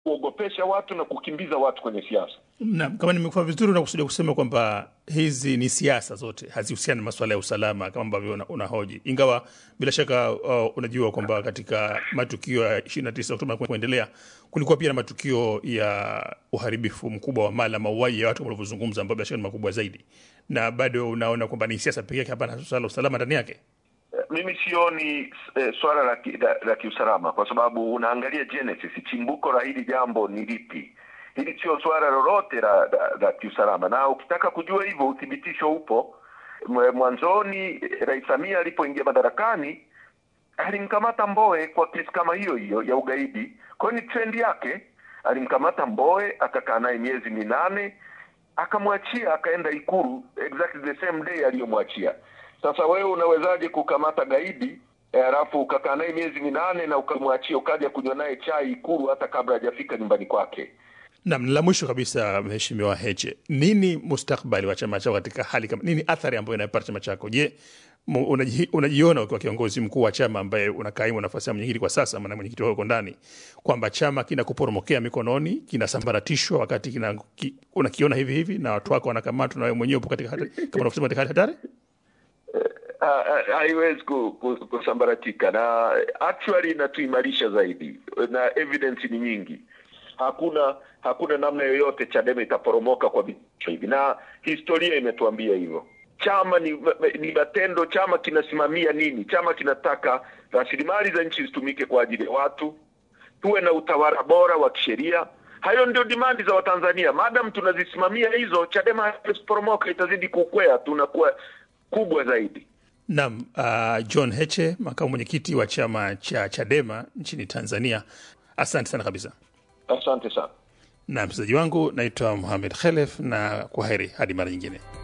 kuogopesha watu na kukimbiza watu kwenye siasa. Naam, kama nimekuwa vizuri, unakusudia kusema kwamba hizi ni siasa zote, hazihusiani na masuala ya usalama kama ambavyo una- unahoji, ingawa bila shaka uh, unajua kwamba katika matukio ya 29 Oktoba na kuendelea kulikuwa pia na matukio ya uharibifu mkubwa wa mali, mauaji ya watu kama ulivyozungumza, ambayo bila shaka ni makubwa zaidi, na bado unaona kwamba ni siasa pekee yake, hapana swala la usalama ndani yake. Eh, Mimi sioni eh, swala la, ki, la, la kiusalama kwa sababu unaangalia genesis, chimbuko la hili jambo ni lipi. Hili sio swala lolote la, la, la kiusalama, na ukitaka kujua hivyo uthibitisho upo. Mwe- Mwanzoni eh, Rais Samia alipoingia madarakani alimkamata Mbowe kwa kesi kama hiyo hiyo ya ugaidi. Kwa hiyo ni trendi yake, alimkamata Mbowe akakaa naye miezi minane akamwachia akaenda Ikulu exactly the same day aliyomwachia. Sasa wewe unawezaje kukamata gaidi eh, alafu ukakaa naye miezi minane na ukamwachia ukaja kunywa naye chai Ikulu hata kabla hajafika nyumbani kwake? Naam, la mwisho kabisa, Mheshimiwa Heche, nini mustakbali wa chama chako katika hali kama nini, athari ambayo inapata chama chako? Je, mu- unaji- unajiona ukiwa kiongozi mkuu wa chama ambaye unakaimu nafasi ya mwenyekiti kwa sasa, maana mwenyekiti wako ndani, kwamba chama kinakuporomokea mikononi, kinasambaratishwa wakati kina, ki, unakiona hivi hivi na watu wako wanakamatwa na wewe mwenyewe upo katika hatari, kama unavyosema katika hali hatari? Ha- ha- haiwezi ku- ku- kusambaratika na actually inatuimarisha zaidi na evidence ni nyingi hakuna hakuna namna yoyote chadema itaporomoka kwa vitisho hivi na historia imetuambia hivyo chama ni, ni matendo chama kinasimamia nini chama kinataka rasilimali za nchi zitumike kwa ajili ya watu tuwe na utawala bora wa kisheria hayo ndio dimandi za watanzania madam tunazisimamia hizo chadema haiwezi kuporomoka itazidi kukwea tunakuwa kubwa zaidi Naam, uh, John Heche, makamu mwenyekiti wa chama cha Chadema nchini Tanzania, asante sana kabisa. asante sana Na mchezaji wangu naitwa Muhamed Khelef, na kwa heri hadi mara nyingine.